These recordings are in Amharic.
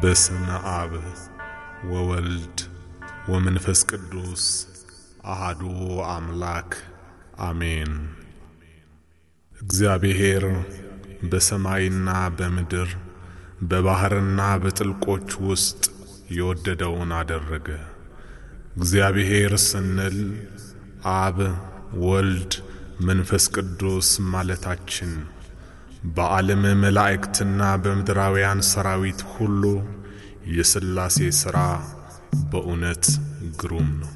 በስመ አብ ወወልድ ወመንፈስ ቅዱስ አሃዱ አምላክ አሜን። እግዚአብሔር በሰማይና በምድር በባሕርና በጥልቆች ውስጥ የወደደውን አደረገ። እግዚአብሔር ስንል አብ፣ ወልድ፣ መንፈስ ቅዱስ ማለታችን በዓለም መላእክትና በምድራውያን ሰራዊት ሁሉ የሥላሴ ሥራ በእውነት ግሩም ነው።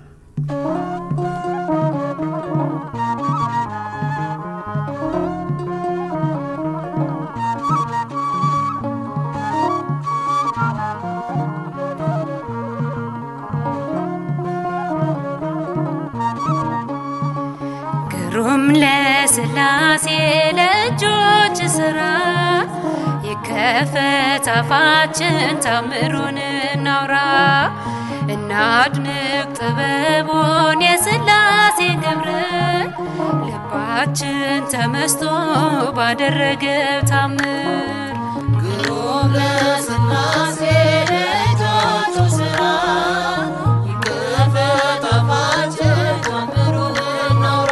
ግሩም ለሥላሴ ለእጆች ሥራ ይከፈት አፋችን ታምሩን እናውራ እናድንቅ ጥበቡን የሥላሴ ግብር ልባችን ተመስጦ ባደረገው ታምር ግሩም ለሥላሴ ለእጆቹ ሥራ ይከፈት አፋችን ታምሩን እናውራ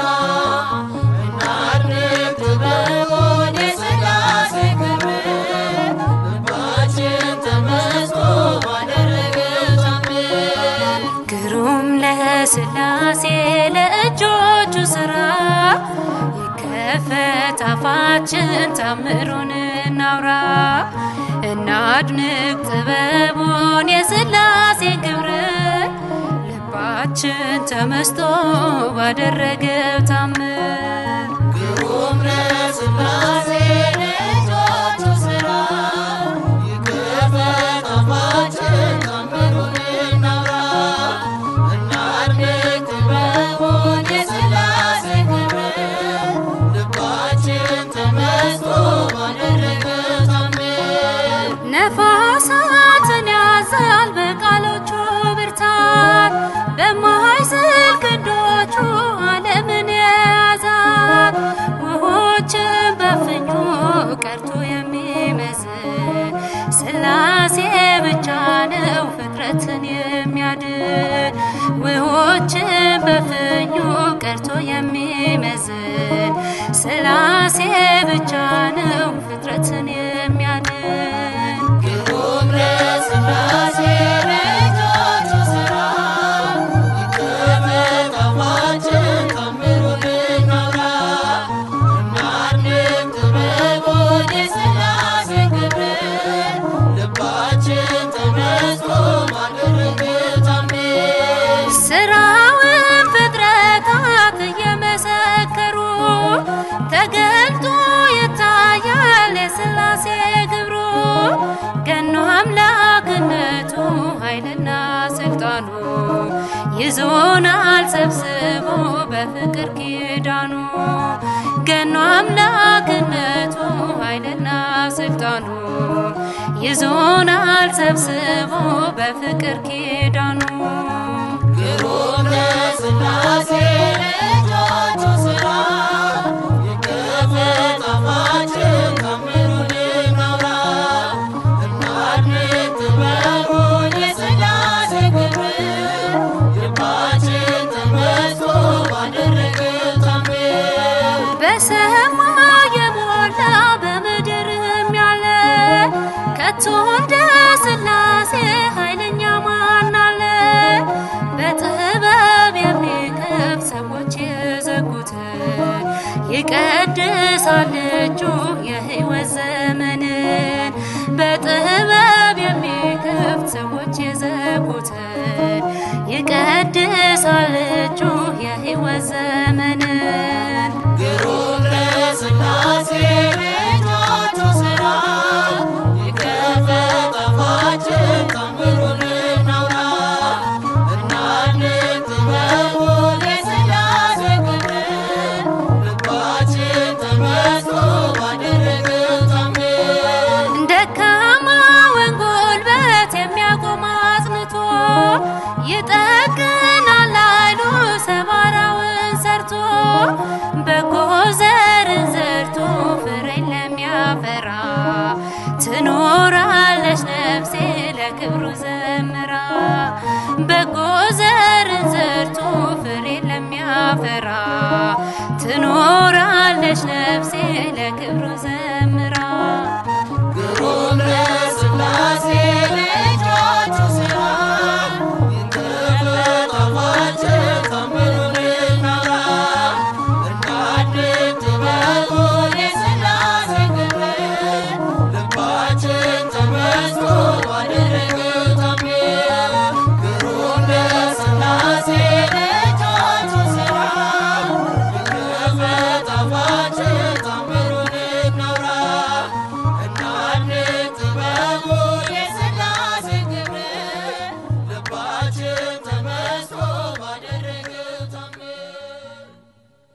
እናድንቅ ጥበቡን የሥላሴ ክብር ልባችን ተመስጦ ባደረገው ታምር ግሩም ለሥላሴ ለእጆቹ ሥራ ይከፈት አፋችን ታምሩን እናውራ እናድንቅ ጥበቡን የሥላሴ ግብር ልባችን ተመስጦ ባደረገው ታምር ግሩም ለሥላሴ ለእጆቹ ሥራ ይከፈት አፋችን ታምሩን እናውራ እናድንቅ ጥበቡን የሥላሴ ክብር ልባችን ተመስጦ ባደረገው ታምር ነፋሳትን ያዛል በቃሎቹ ብርታት በማይዝል ክንዶቹ ዓለምን የያዛት ውሆችን በፍኙ ቀርቶ የሚመዝን ሥላሴ ብቻ ነው ፍጥረትን የሚያድን ውሆችን በፍኙ ቀርቶ የሚመዝን ሥላሴ ብቻ ነው ፍጥረትን የሚያድን ግሩም ለሥላሴ ለእጆቹ ሥራ ይከፈት አፋችን ታምሩን እናውራ እናድንቅ ጥበቡን የሥላሴ ክብር ልባችን ተመስጦ ባደረገው ታምር ስራውን ፍጥረታት እየመሰከሩ ተገልጦ ይታያል የሥላሴ ግብሩ ገኖ አምላክነቱ ኃይልና ስልጣኑ ይዞናል ሰብስቦ በፍቅር ኪዳኑ ገኖ አምላክነቱ ኃይልና ስልጣኑ ይዞናል ሰብስቦ በፍቅር ኪዳኑ ግሩም ለሥላሴ ለእጆቹ ሥራ ይከፈት አፋችን ታምሩን እናውራ እናድንቅ ጥበቡን የሥላሴ ክብር ልባችን ተመስጦ ባደረገው ታምር በሰማይ የሞላ በምድርም ያለ ከቶ እንደ ሥላሴ ኃይለኛ ማን አለ? በጥበብ የሚከፍ ሰዎች የዘጉትን ይቀድሳል እጁ የሕይወት ዘመንን በጥበብ የሚከፍት ሰዎች የዘጉትን ይቀድሳል እጁ የሕይወት ዘመንን ግሩም ለሥላሴ ለእጆቹ ሥራ ይከፈት አፋችን ታምሩን እናውራ እናድንቅ ጥበቡን የሥላሴ ክብር ልባችን ተመስጦ ባደረገው ታምር ደካማውን ጉልበት የሚያቆም አጽንቶ ይጠግናል ኃይሉ ሰባራውን ሰርቶ በጎ ትኖራለች ነፍሴ ለክብሩ ዘመ